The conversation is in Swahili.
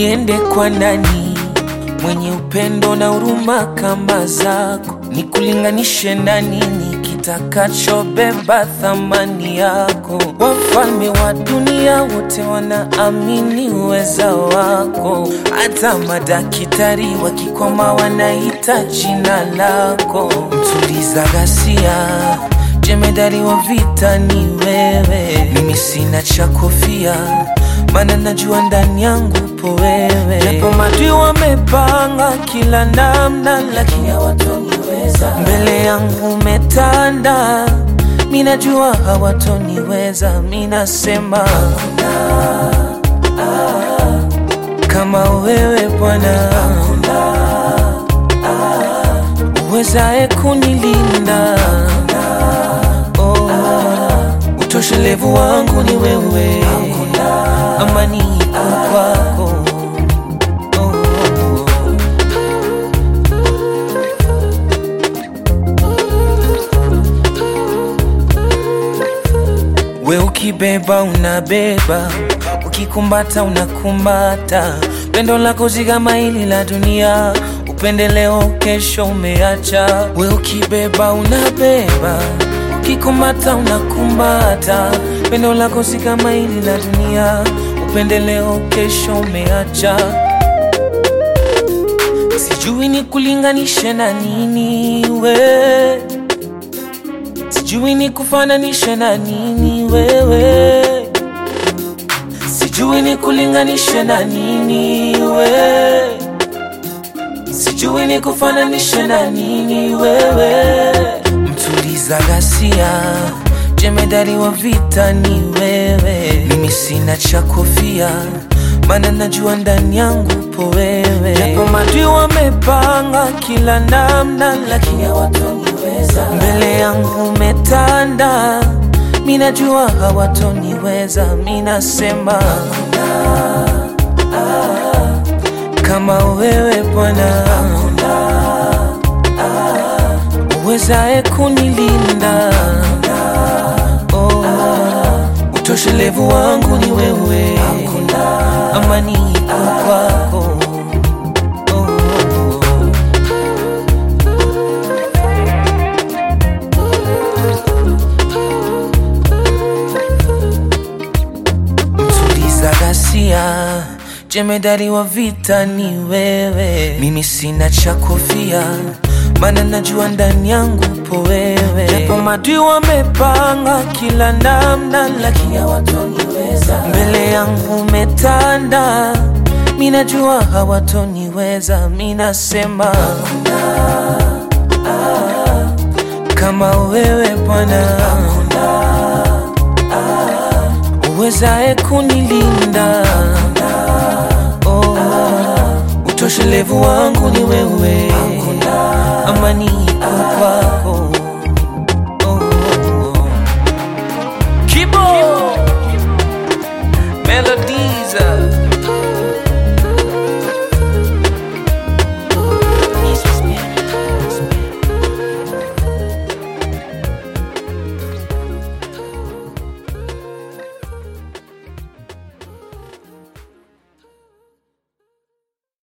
niende kwa nani mwenye upendo na huruma kama zako, nikulinganishe na nini kitakachobeba thamani yako? Wafalme wa dunia wote wanaamini uweza wako, hata madaktari wakikoma wanaita jina lako. Mtuliza ghasia, jemedari wa vita ni wewe, mimi sina cha kofia maana najua ndani yangu po wewe, japo madui wamepanga kila namna, lakini hawatoniweza. Mbele yangu umetanda, mi najua hawatoniweza. Mi nasema hakuna kama wewe Bwana, uwezae kunilinda oh, utoshelevu wangu ni wewe amani iko kwako. Oh, oh, oh. We ukibeba unabeba, ukikumbata unakumbata, pendo lako zigama hili la dunia, upendeleo kesho umeacha. We ukibeba unabeba, ukikumbata unakumbata, pendo lako si kama hili la dunia, upendeleo kesho umeacha. Sijui ni kulinganishe na nini we Sijui ni kufananishe na nini wewe, sijui ni kulinganishe na nini we, sijui ni kufananishe na nini wewe. Mtuliza ghasia, jemedari wa vita ni wewe, mimi sina cha kofia, maana najua ndani yangu po wewe, japo madui wamepanga kila namna, lakini hawatoniweza. Mbele yangu umetanda, mi najua hawatoniweza. Mi nasema hakuna kama wewe Bwana, uwezae kunilinda oh, utoshelevu wangu ni wewe, amani iko kwako. Oh, oh, oh. Mtuliza ghasia, jemedari wa vita ni wewe, mimi sina cha kofia, maana najua ndani yangu po wewe, japo madui wamepanga kila namna, lakini hawatoniweza. Mbele yangu umetanda, mi najua hawatoniweza. Mi nasema hakuna kama wewe Bwana, uwezae kunilinda oh, utoshelevu wangu ni wewe,